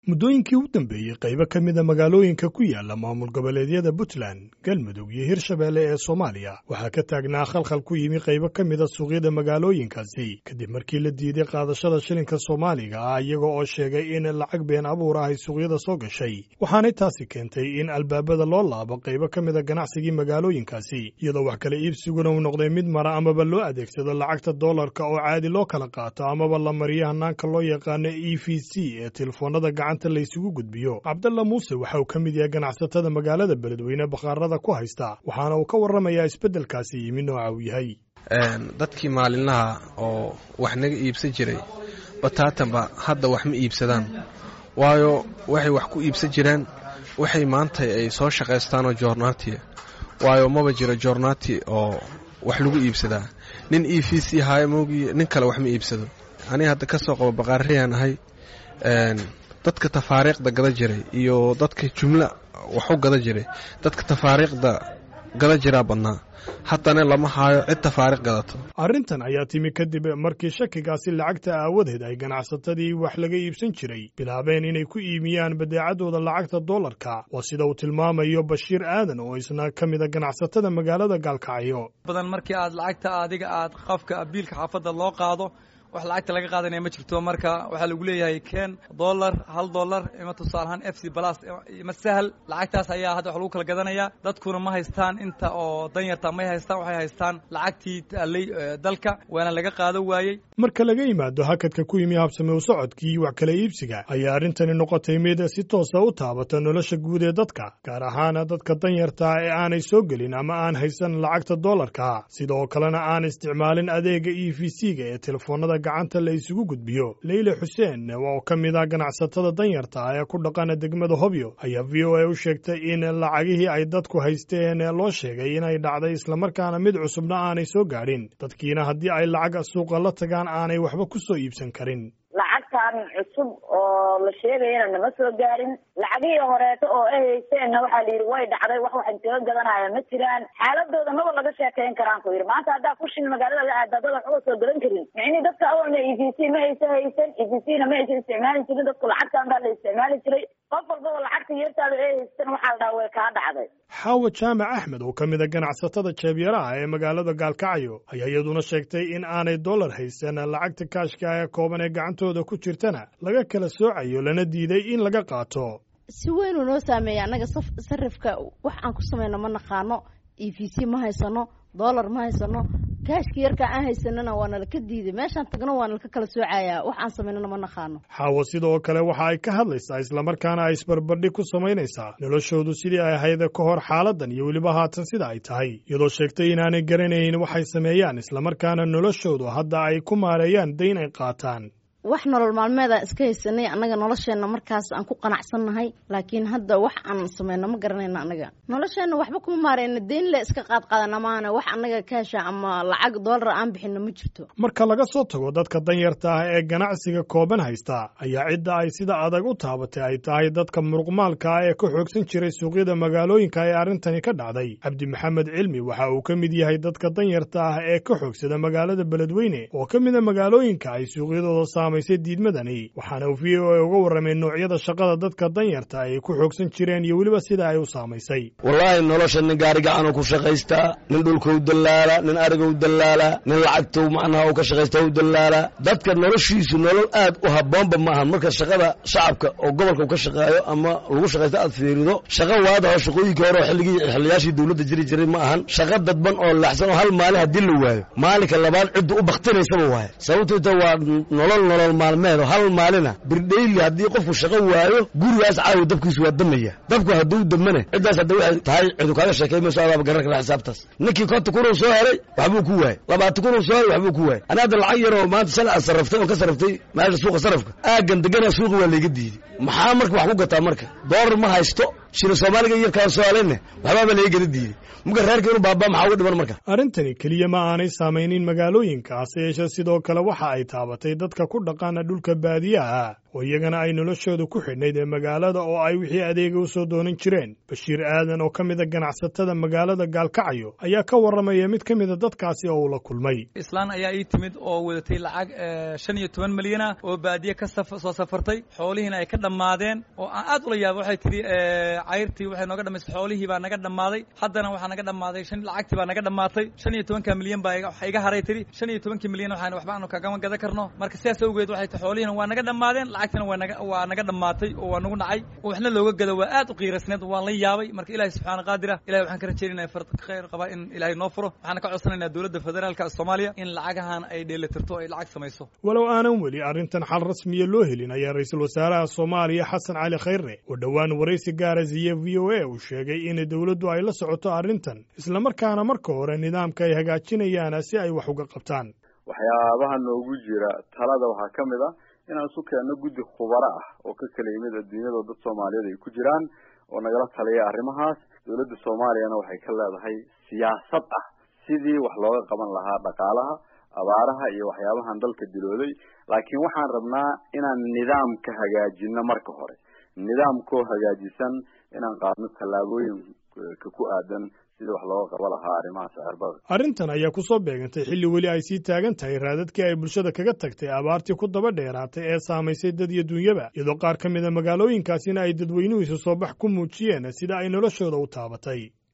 muddooyinkii u dambeeyey qaybo ka mida magaalooyinka ku yaala maamul goboleedyada puntland galmudug iyo hirshabeelle ee soomaaliya waxaa ka taagnaa khalkhal ku yimi qaybo ka mida suuqyada magaalooyinkaasi kadib markii la diiday qaadashada shilinka soomaaliga ah iyaga oo sheegay in lacag been abuur ah ay suuqyada soo gashay waxaanay taasi keentay in albaabada loo laabo qaybo ka mida ganacsigii magaalooyinkaasi iyadoo wax kala iibsiguna uu noqday mid mara amaba loo adeegsado lacagta doolarka oo caadi loo kala qaato amaba la mariyo hanaanka loo yaqaano e v c ee telefoonada gacanta laysugu gudbiyo cabdalla muuse waxa uu ka mid yahay ganacsatada magaalada beledweyne bakhaarada ku haysta waxaana uu ka warramayaa isbeddelkaasi yimi nooca uu yahay dadkii maalinlaha oo wax naga iibsan jiray bataatanba hadda wax ma iibsadaan waayo waxay wax ku iibsan jiraan waxay maanta ay soo shaqaystaanoo joornaatiya waayo maba jiro joornaati oo wax lagu iibsadaa nin e v c haayo moogii nin kale wax ma iibsado aniga hadda ka soo qabo baqaariyaan ahay dadka tafaariiqda gada jiray iyo dadka jumla waxu gada jiray dadka tafaariiqda gada jiraa badnaa haddana lama haayo cid tafaariiq gadato arrintan ayaa timi kadib markii shakigaasi lacagta aawadeed ay ganacsatadii wax laga iibsan jiray bilaabeen inay ku iimiyaan badeecadooda lacagta doolarka waa sida uu tilmaamayo bashiir aadan oo isna ka mida ganacsatada magaalada gaalkacyo badan markii aad lacagta adiga aad qafka abiilka xaafadda loo qaado wax lacagta laga qaadanaya ma jirto marka waxaa lagu leeyahay ken dollar hal dollar ima tusaalahaan f c balas ima sahal lacagtaas ayaa hadda wax lagu kala gadanaya dadkuna ma haystaan inta oo danyarta may haystaan waxay haystaan lacagtii taalay dalka waana laga qaado waayey marka laga yimaado hakadka ku yimi habsame u socodkii wax kala iibsiga ayaa arrintani noqotay mid si toosa u taabata nolosha guud ee dadka gaar ahaana dadka danyarta ee aanay soo gelin ama aan haysan lacagta doolarka sidoo kalena aan isticmaalin adeega e v c-ga ee telefoonada gacanta la isugu gudbiyo leyle xuseen oo ka mid ah ganacsatada danyarta ee ku dhaqana degmada hobyo ayaa v o a u sheegtay in lacagihii ay dadku haysteen loo sheegay inay dhacday islamarkaana mid cusubna aanay soo gaadhin dadkiina haddii ay lacag suuqa la tagaan aanay waxba ku soo iibsan karin lacagtan cusub oo la sheegayana nama soo gaarin lacagihii horeeto oo ay haysteenna waxaa la yidhi way dhacday wax waxan kaga gadanaya ma jiraan xaaladooda maba laga sheekayn karaan ku yidhi maanta haddaa kushin magaalada la aada dad waxba soo gadan karin micnii dadka awalna e v c ma aysa haysan e v c na ma aysa isticmaali jirin dadku lacagtan baa la isticmaali jiray qof walbaba lacagta yeertaada ay haystan waxaa la dhaha way kaa dhacday xaawa jaamac axmed oo ka mid a ganacsatada jeebyaraha ee magaalada gaalkacyo ayaa iyaduna sheegtay in aanay dollar haysan lacagta kaashka ee kooban ee gacantooda ku jirtana laga kala soocayo lana diiday in laga qaato si weynuu noo saameeya annaga sarifka wax aan ku samayno ma naqaano e v c ma haysano dollar ma haysano kaashka yarka aan haysanana waa nalaka diiday meeshaan tagno waa nalaka kala soocayaa wax aan samaynana ma naqaano xaawo sidoo kale waxa ay ka hadlaysaa islamarkaana ay isbarbardhig ku samaynaysaa noloshoodu sidii ay ahayd ka hor xaaladan iyo weliba haatan sida ay tahay iyadoo sheegtay inaanay garanayn waxay sameeyaan islamarkaana noloshoodu hadda ay ku maareeyaan dayn ay qaataan wax nolol maalmeedaan iska haysanay annaga nolosheenna markaas aan ku qanacsannahay laakiin hadda wax aan samayno ma garanayno annaga nolosheenna waxba kuma maareyno deyn le iska qaadqaadana maana wax annaga kaasha ama lacag doolar aan bixino ma jirto marka laga soo tago dadka danyarta ah ee ganacsiga kooban haysta ayaa cidda ay sida adag u taabatay ay tahay dadka muruqmaalka ah ee ka xoogsan jiray suuqyada magaalooyinka ee arrintani ka dhacday cabdi maxamed cilmi waxa uu ka mid yahay dadka danyarta ah ee ka xoogsada magaalada beledweyne oo ka mida magaalooyinka ay suuqyadooda saamay diidmadani waxaana uu v o a uga warramay noocyada shaqada dadka danyarta ay ku xoogsan jireen iyo weliba sida ay u saamaysay wallaahi nolosha nin gaari gacanuu ku shaqaystaa nin dhulkau dallaala nin arigou dallaala nin lacagtou macnaha u ka shaqaysta u dallaala dadka noloshiisu nolol aad u habboonba ma ahan marka shaqada shacabka oo gobolka u ka shaqeeyo ama lagu shaqaysta aad fiirido shaqa waadaho shaqooyinkii hore oo xilligii xiliyaashii dawladda jiri jiray ma ahan shaqa dadban oo laxsan oo hal maalin haddii la waayo maalinka labaad ciddu u baktinaysaba waayo sababtoota waa nolol nolol maalmeed oo hal maalina birdhayli haddii qofku shaqo waayo gurigaas caawa dabkiisu waa damaya dabku hadduu damane ciddaas hadda waxay tahay cidu kaaga sheekay mayso adaaba garan kara xisaabtaas ninkii konta kunuu soo helay waxbuu ku waayey labaatan kunuu soo helay waxbuu ku waayey ani hadda lacag yar oo maanta shalay aad sarraftay oon ka sarraftay meesha suuqa sarrafka aaggan degana suuqa waa layga diiday maxaa marka wax ku gataa marka doolar ma haysto shila soomaaliga iyo kaan soomaaliyadne waxbaaba laga gada diiday marka reerka inuu baabaa maxaa uga dhiman marka arrintani keliya ma aanay saamaynin magaalooyinka hase yeeshee sidoo kale waxa ay taabatay dadka ku dhaqaana dhulka baadiyaha oo iyagana ay noloshooda ku xidhnayd ee magaalada oo ay wixii adeega u soo doonan jireen bashiir aadan oo ka mida ganacsatada magaalada gaalkacyo ayaa ka warramaya mid ka mida dadkaasi oo uu la kulmay islaan ayaa ii timid oo wadatay lacag shan iyo toban milyan ah oo baadiye ka soo safartay xoolihiina ay ka dhammaadeen oo aan aad ula yaaba waxay tidhi cayrtii waxay nooga dhamaysay xoolihii baa naga dhammaaday haddana waxaa naga dhammaaday shan lacagtii baa naga dhammaatay shan iyo tobanka milyan baa waxa iga haray tidhi shan iyo tobankii milyan waxaan waxba aanu kagama gadan karno marka sidaas awgeed waxay tihi xoolihiina waa naga dhammaadeen lacagtina waa naga waa naga dhammaatay oo waa nagu nacay oo waxna looga gado waa aad u qiirasneed waan la yaabay marka ilaahay subxaana qaadira ilahay waxaan ka rajaynayna fard khayr qabaa in ilaahay noo furo waxaana ka codsanaynaa dowladda federaalka soomaaliya in lacagahan ay dheelitirto ay lacag samayso walow aanan weli arrintan xal rasmiya loo helin ayaa ra-iisul wasaaraha soomaaliya xasan cali khayre oo dhowaan waraysi gaara siiye v o a uu sheegay in dowladdu ay la socoto arrintan islamarkaana marka hore nidaamka ay hagaajinayaan si ay wax uga qabtaan waxyaabaha noogu jira talada waxaa ka mid a inaan isu keenno guddi khubaro ah oo ka kala yimid adduunyadao dad soomaaliyeed ay ku jiraan oo nagala taliya arrimahaas dowladda soomaaliyana waxay ka leedahay siyaasad ah sidii wax looga qaban lahaa dhaqaalaha abaaraha iyo waxyaabahan dalka dilooday laakiin waxaan rabnaa inaan nidaamka hagaajino marka hore nidaamkoo hagaajisan inaan qaadno tallaabooyinka ku aadan sidii wax looga qaba lahaa arrimaha sicirbarka arrintan ayaa ku soo beegantay xilli weli ay sii taagan tahay raadadkii ay bulshada kaga tagtay abaartii ku daba dheeraatay ee saamaysay dad iyo dunyaba iyadoo qaar ka mida magaalooyinkaasina ay dadweynuhu isu soo bax ku muujiyeen sida ay noloshooda u taabatay